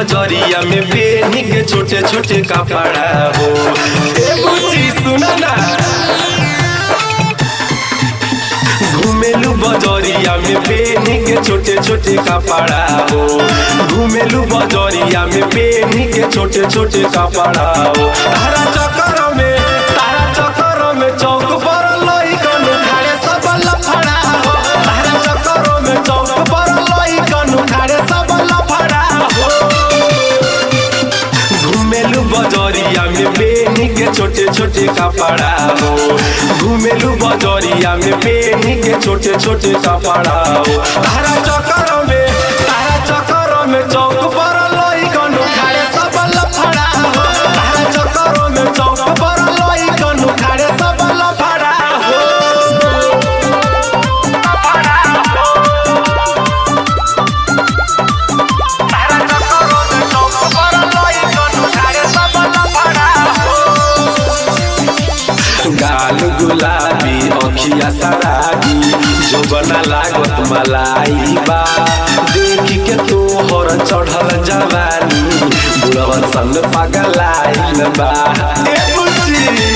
बजरिया में पेनी के छोटे छोटे कपड़ा हो ए बुच्ची सुना ना घुमेलू बजरिया में पेनी के छोटे छोटे कपड़ा हो घुमेलू बजरिया में पेनी के छोटे छोटे कपड़ा हो तारा चक्कर में तारा चक्कर में चौक पर लइकन खाड़े सब लफड़ा हो तारा चक्कर में चौक पर लइकन खाड़े सब लफड़ा हो घुमेलू बजरिया में पेनी के छोटे छोटे कपड़ा हो घुमेलू बजरिया में पेनी के छोटे छोटे कपड़ा हो तारा चक्कर में तारा चक्कर में चौक पर लइकन खाड़े सब लफड़ा हो तारा चक्कर में चौक पर लइकन खाड़े सब लफड़ा हो लफड़ा हो तारा चक्कर में चौक पर लइकन खाड़े सब लफड़ा हो गाल गुलाबी अखिया सराबी जो बना लागत मलाई बा देख के तोहर चढ़ल जवानी बुढ़वन सन पगलाइल बा ए बुच्ची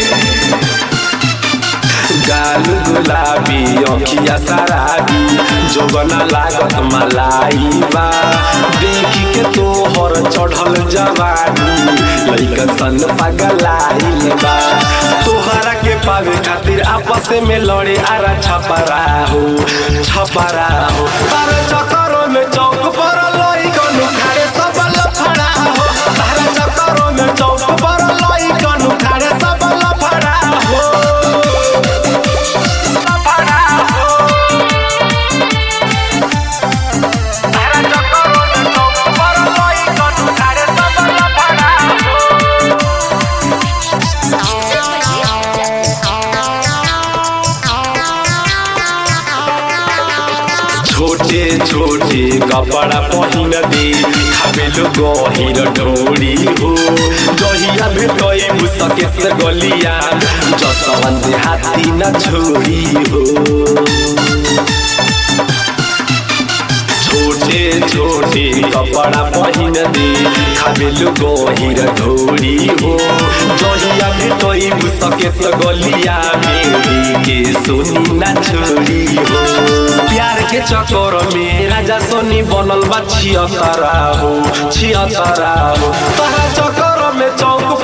गाल गुलाबी अखिया सराबी जो बना लागत मलाई बा देख के तोहर चढ़ल जवानी लइकन सन पगलाइल बा तोहरा के पावे खातिर आपस में लड़े आरा छपरा हो छपरा हो तारे चक्करों में चौक पर लइकन खाड़े सब लफड़ा हो तारे चक्करों में चौक पर लइकन खाड़े सब लफड़ा हो लफड़ा हो तारा चक्करों में चौक पर लइकन खाड़े सब लफड़ा हो छोटे छोटे कपड़ा पहिन दे खाबेलो गहिर ढोरी हो जहिया भेटै मुसकेत गलिया जसवन दे हाथी न छोरी हो छोटे छोटे कपड़ा पहिन दे खाबेलो गहिर ढोरी हो जहिया भेटै मुसकेत गलिया मेरी के सोनी न छोरी हो प्यार के चक्कर में राजा सोनी बनल बा छियतरा हो छियतरा हो तोहरा चक्कर में चौक